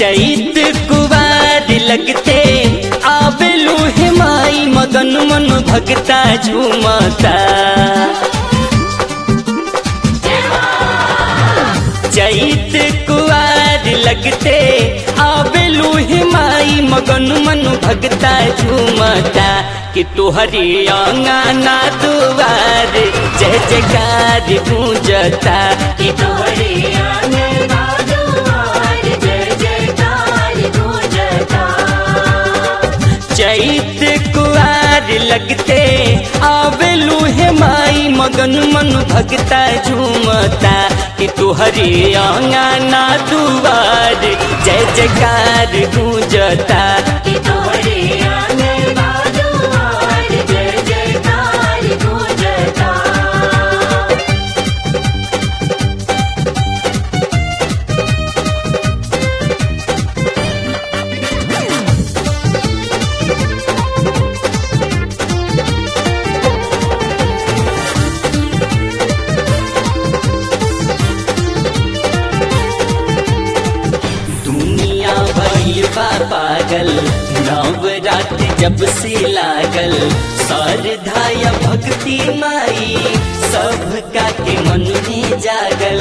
चैत कुवार लगते आबेलू हिमाई मगन मन भगता झूमता चैत कुवार लगते आबेलू हिमाई मगन मन भगता झूमता कि तोहरे अंगना दुआर जय जयकार गूंजता कि तोहरे आंगन दुआर जय जयकार गूंजता चैत कुआर लगते आवेलू हे माई मगन मन भगता झूमता कि तुहरे आंगना दुआर जय जयकार गूंजता कि तोहरे आंगन दुआर जय जयकार गूंजता दुनिया भइल बा पागल नवरात जब से लागल श्रद्धाया भक्ति माई सबका के मन में जागल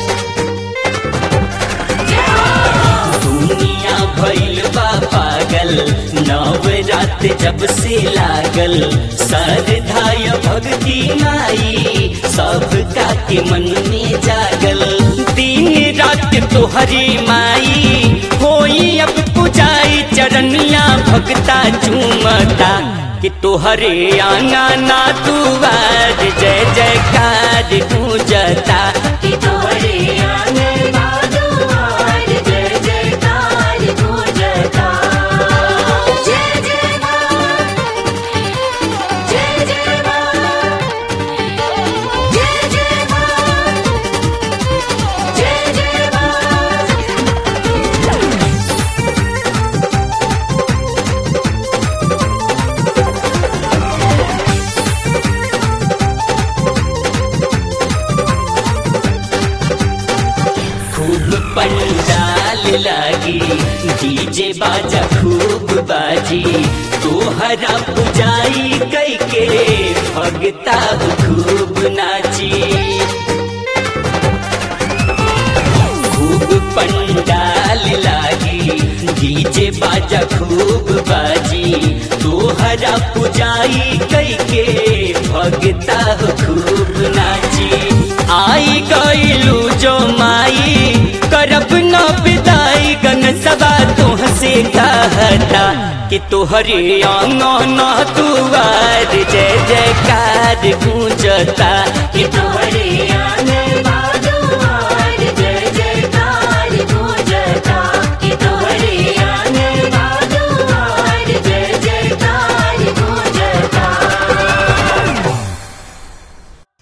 दुनिया भइल बा पागल नवरात जब से लागल श्रद्धाय भक्ति माई सबका के मन में जागल दिन रात तोहरी माई होई अब पुजाई चरनिया भक्ता चूमता कि तोहरे आंगना दुआर जय जयकार गूंजता कि तोहरे आंगन दुआर जय जयकार गूंजता जय जय मां जय जय मां जय जय मां जय जय मां खूब पंडाल लागी डीजे बाजा खूब बाजी तोहरा पुजाई कई के भगता खूब नाची खूब पंडाल लागी डीजे बाजा खूब बाजी तोहरा पुजाई कई के भगता खूब नाची आई गईलू जो माई करब न विदाई गन सदा तुह से कहता कि तोहरे आंगन दुआर जय जयकार गूंजता कि तोहरे